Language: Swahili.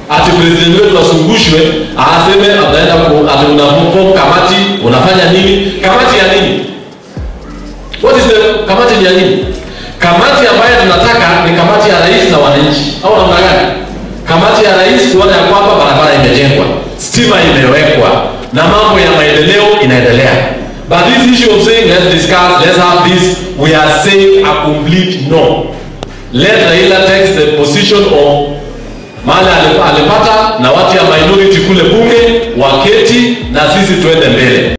ati president wetu asungushwe aseme ataenda ku- ati unaform kamati unafanya nini kamati ya nini what is the kamati ni ya nini kamati ambayo tunataka ni kamati ya rais na wananchi au namna gani kamati ya rais kuona ya kwamba barabara imejengwa stima imewekwa na mambo ya maendeleo inaendelea but this issue of saying let's discuss let's have this we are saying a complete no let Raila takes the position of mahali alip- alipata na watu ya minority kule bunge waketi na sisi tuende mbele